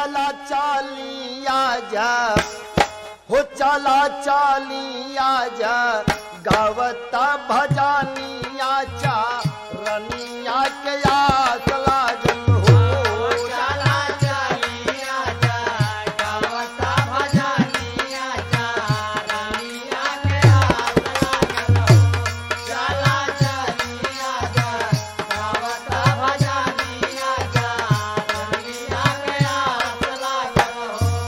चला चालिया जा हो चला चालिया जा गावता भजानिया चा रनिया के आस लागल हो चला चलिया जा गावता भजनिया जा रनिया के आस लागल हो चला चलिया जा गावता भजनिया जा रनिया के आस लागल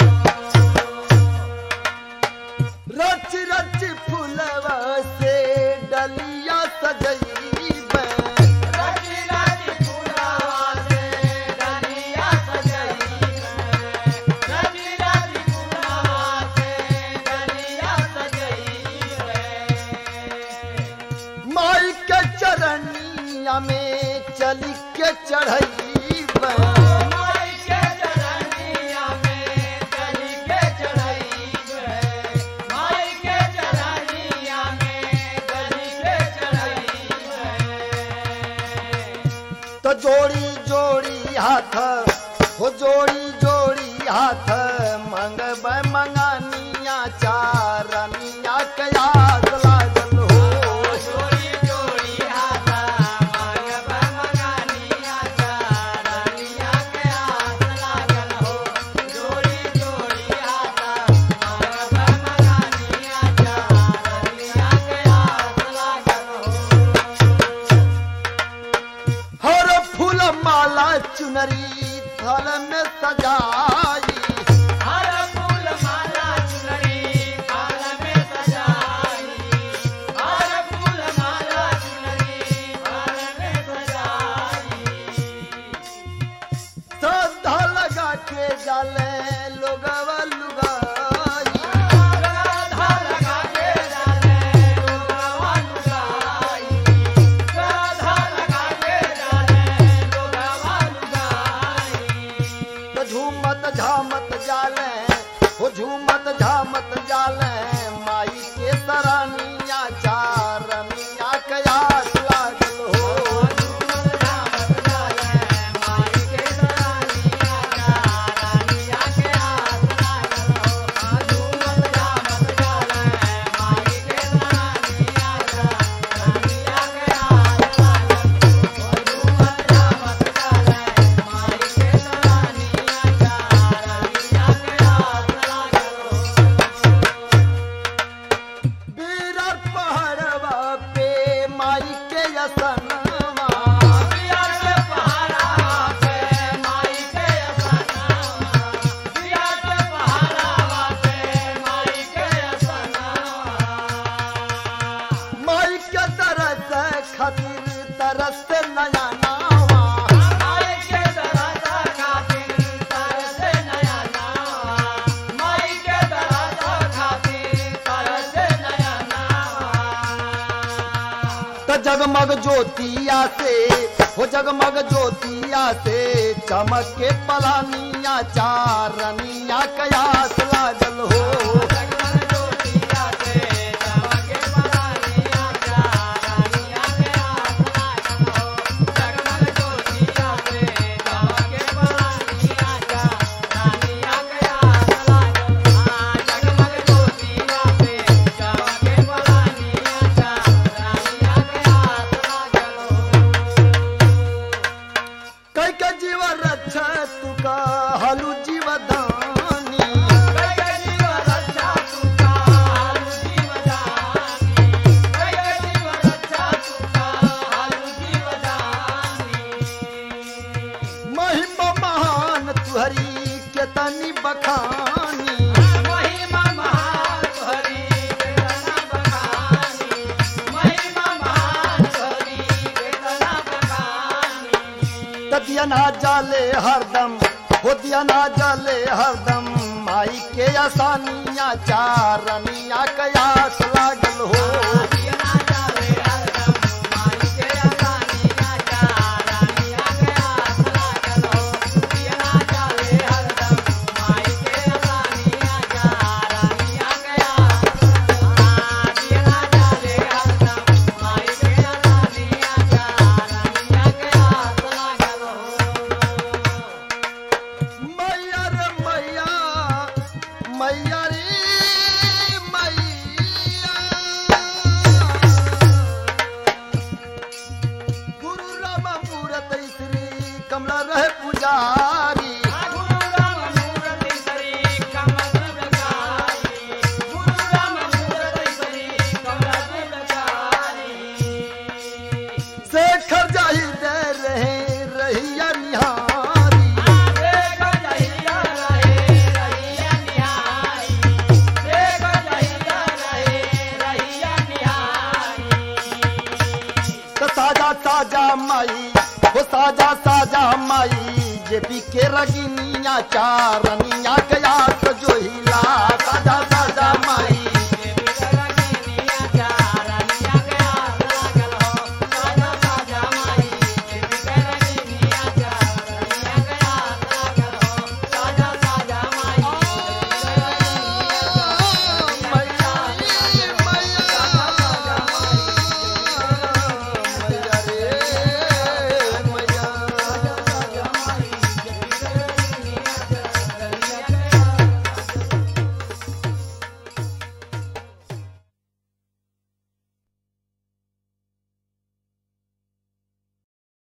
हो रच रच फुलवा से डलिया सजई रची रची फुलवा से डलिया सजई है रची रची फुलवा से डलिया सजई है माई के चरनिया में चली के चढ़ई माई के चरनिया में चली के चढ़ई है माई के चरनिया में चली के चढ़ई है तो जोड़ी जोड़ी हाथ हो जोड़ी जोड़ी हाथ मंगब मंगानिया चारनिया के याद लागल हो जोड़ी जोड़ी हाथा मांगब मंगानिया चारनिया के आस लागल हो जोड़ी जोड़ी हाथा मांगब मंगानिया चारनिया के आस लागल हो हर फूल माला चुनरी थल में सजाई हर फूल माला चुनरी फाल में सजाई हर फूल माला चुनरी फाल में सजाई श्रद्धा लगा के जाले लोगवा लुगाई राधा लगा के डाले लोगवा लुगाई राधा लगा के डाले लोगवा लुगाई तो झूमत झामत जाले हो झूमत झामत जाले माई के सरानिया चारनिया के आस लागल हो बीरर पहाड़वा पे माई के असनवा माई के तरस खातिर तरस नया नावा त जगमग ज्योतिया से हो जगमग ज्योतिया से चमक के पलानिया चारनिया कयास लागल हो कई के जीव रक्षा तुका हलू जीवदानी महिमा महान तुहरी के तनी बखानी महिमा महान हरि वेदना बखानी महिमा महान हरि वेदना बखानी त दिया ना जाले हरदम हो दिया ना जाले हरदम माई के आसानिया चारनिया कयास लागल हो दिया जावे हरदम माई के आसानिया चारानिया के आस लागल हो दिया जावे हरदम माई के आसानिया चारानिया के आस दिया जावे हरदम माई के आसानिया चारानिया के आस लागल हो मैया रे पुजारी गुरु राम मूर्ति सरी कमल प्रचारी गुरु राम मूर्ति सरी कमल प्रचारी शेखर जाहि दे रहे रहिया निहारी देख जहिया रहे रहिया निहारी देख जहिया रहे रहिया निहारी तो साजा साजा माई वो साजा साजा माई जे पी के रगिनिया चारनिया गया तो जो हिला साजा